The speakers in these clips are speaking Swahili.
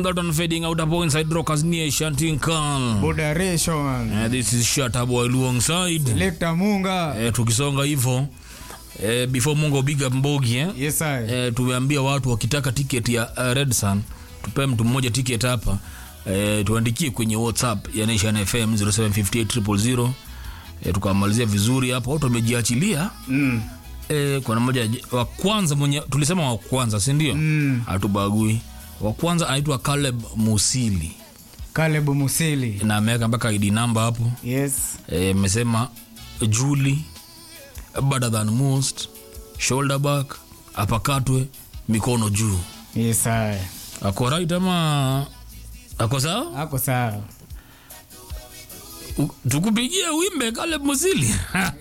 That one fading out up inside Rockers Nation Tinkan. Moderation. Uh, this is Shatta Boy alongside. Lekta Munga. Eh, tukisonga hivyo eh, before Mungo big up Mbogi eh. Yes, I. Eh, tumeambia watu wakitaka tiketi ya uh, Red Sun tupe mtu mmoja tiketi hapa eh, tuandikie kwenye WhatsApp ya Nation FM 075800 eh, tukamalizia vizuri hapo. Watu wamejiachilia Mm. eh, kuna mmoja wa kwanza mwenye tulisema wa kwanza, si ndio? Mm. Hatubagui. Wa kwanza anaitwa Caleb Musili Caleb Musili. na ameweka mpaka ID number hapo Yes. eh, amesema Julie better than most shoulder back apakatwe mikono juu Yes, I. ako right ama ako sawa Ako sawa. U- tukupigie wimbe kale musili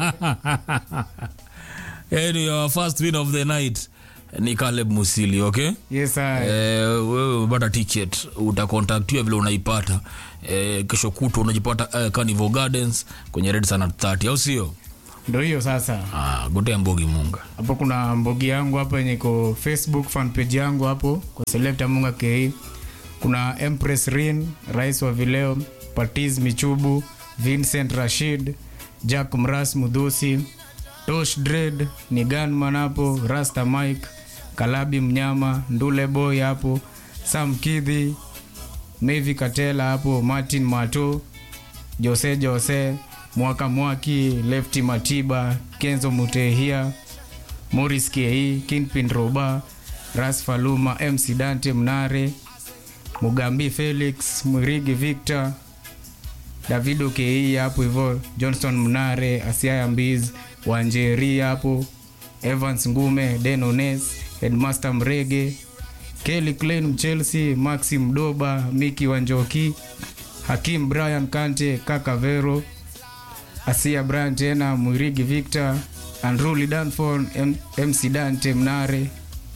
yani your first win of the night ni Caleb Musili okay Yes, I. Eh, wewe umepata ticket utakontaktiwa vile unaipata eh, kesho kutwa unajipata eh, Carnival Gardens kwenye Red Sun at 30 au sio Ndio hiyo sasa. ah, gotea mbogi munga Hapo kuna mbogi yangu hapa yenye iko Facebook fan page yangu hapo kwa Selecta Munga KE. Kuna Empress Rin, rais wa vileo, Patiz Michubu, Vincent Rashid, Jack Mras Mudhusi, Tosh Dread, ni Gunman hapo, Rasta Mike, Kalabi Mnyama, Ndule Boy hapo, Sam Kidhi, Mevi Katela hapo, Martin Mato, Jose Jose, Mwaka Mwaki, Lefty Matiba, Kenzo Mutehia, Morris Kei, Kingpin Roba, Ras Faluma, MC Dante Mnare, Mugambi Felix, Mwirigi Victor, Davido Kei hapo hivyo, Johnston Mnare, Asiaya Mbiz, Wanjeri hapo, Evans Ngume, Denones, Headmaster Mrege, Kelly Klein Mchelsea, Maxim Doba, Miki Wanjoki, Hakim Brian Kante, Kaka Vero, Asia Brian tena, Mwirigi Victor, Andruli Danfon, M MC Dante Mnare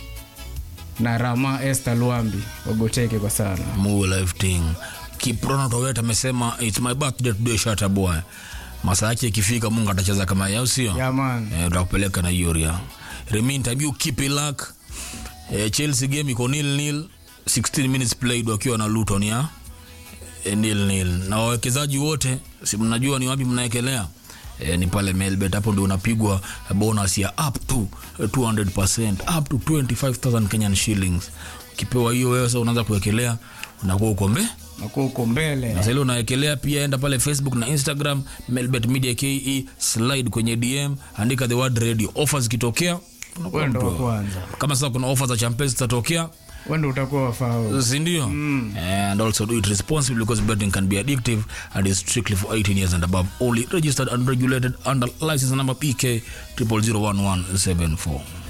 na Rama Esther Luambi wagoteke kwa sana. Mu life thing Kiprono Towet amesema it's my birthday today Shatta Boy masaa yake ikifika Mungu atacheza kama yeye au sio Yeah, man. eh, tutakupeleka na hiyo ria remain time you keep it luck eh, Chelsea game iko nil nil 16 minutes played wakiwa na Luton ya eh, nil nil na wawekezaji wote si mnajua ni wapi mnaekelea eh, ni pale Melbet hapo ndio unapigwa bonus ya up to eh, 200% up to 25000 Kenyan shillings ukipewa hiyo wewe sasa unaanza kuwekelea unakuwa uko mbe Nakuwa uko mbele. na sasa ile unawekelea pia enda pale facebook na instagram melbet media ke slide kwenye dm andika the word radio offers zikitokea unakuwa Wewe ndo wa mtu- kwanza. kama sasa kuna offers za champes zitatokea Wewe ndo utakuwa wafao. sindio mm. and also do it responsibly because betting can be addictive and is strictly for 18 years and above only registered and regulated under license number pk 001174